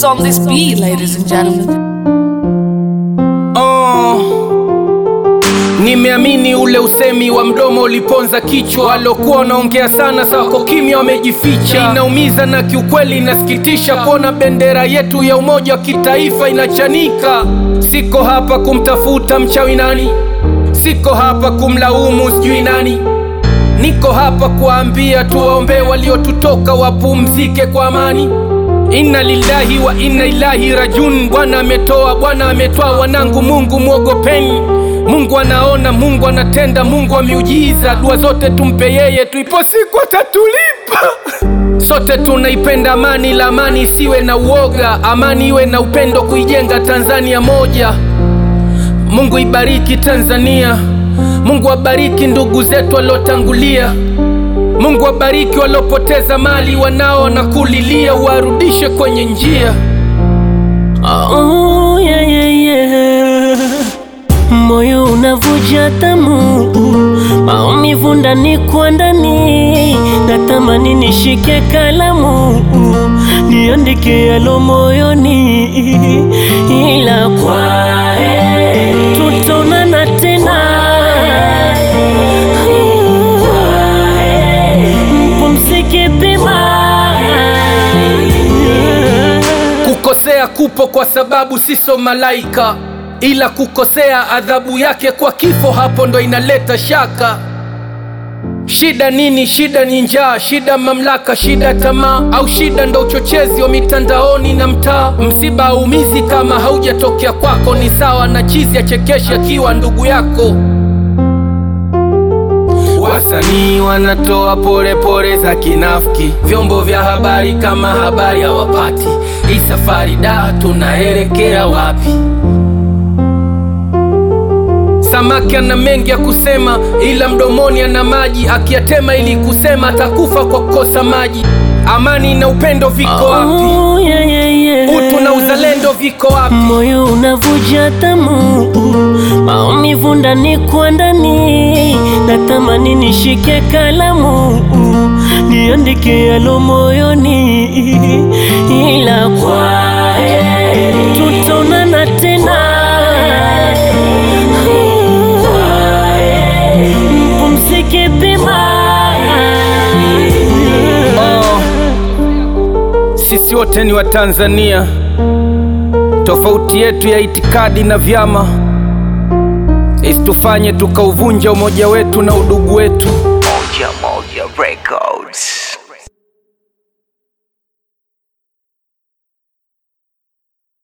What's on this beat, ladies and gentlemen? Oh, nimeamini ule usemi wa mdomo uliponza kichwa. Walokuwa wanaongea sana sako kimya, wamejificha. Inaumiza na kiukweli inasikitisha kuona bendera yetu ya umoja wa kitaifa inachanika. Siko hapa kumtafuta mchawi nani, siko hapa kumlaumu sijui nani, niko hapa kuwaambia tuwaombee waliotutoka wapumzike kwa amani. Inna lillahi wa inna ilahi rajun. Bwana ametoa, Bwana ametoa, wanangu, Mungu mwogopeni. Mungu anaona, Mungu anatenda, Mungu wa miujiza. Dua zote tumpe yeye, tuipo siku atatulipa. Sote tunaipenda amani, la amani isiwe na uoga, amani iwe na upendo, kuijenga Tanzania moja. Mungu ibariki Tanzania, Mungu abariki ndugu zetu waliotangulia. Mungu wabariki waliopoteza mali, wanao na kulilia, warudishe kwenye njia. Oh, yeah, yeah, yeah. Moyo unavuja damu, maumivu ndani kwa ndani, natamani nishike kalamu niandike yalo moyoni, ila kwa heri tutaonana tena. Mpumzike pema. Kukosea kupo kwa sababu siso malaika, ila kukosea adhabu yake kwa kifo, hapo ndo inaleta shaka. Shida nini? Shida ni njaa, shida mamlaka, shida tamaa, au shida ndo uchochezi wa mitandaoni na mtaa. Msiba haumizi kama haujatokea kwako, ni sawa na chizi achekeshe akiwa ndugu yako. Wasanii wanatoa pole pole za kinafiki, vyombo vya habari kama habari hawapati. Hii safari da, tunaelekea wapi? Samaki ana mengi ya kusema, ila mdomoni ana maji, akiyatema ili kusema atakufa kwa kukosa maji. Amani na upendo viko wapi? Oh, yeah, yeah, yeah. Utu na uzalendo viko wapi? Moyo unavuja damu, maumivu ndani kwa ndani, natamani nishike kalamu niandike yalo moyoni, ila kwa heri tutaonana tena. Mpumzike pema. Oh, sisi wote ni Watanzania. Tofauti yetu ya itikadi na vyama isitufanye tukauvunja umoja wetu na udugu wetu. Moja Moja Records.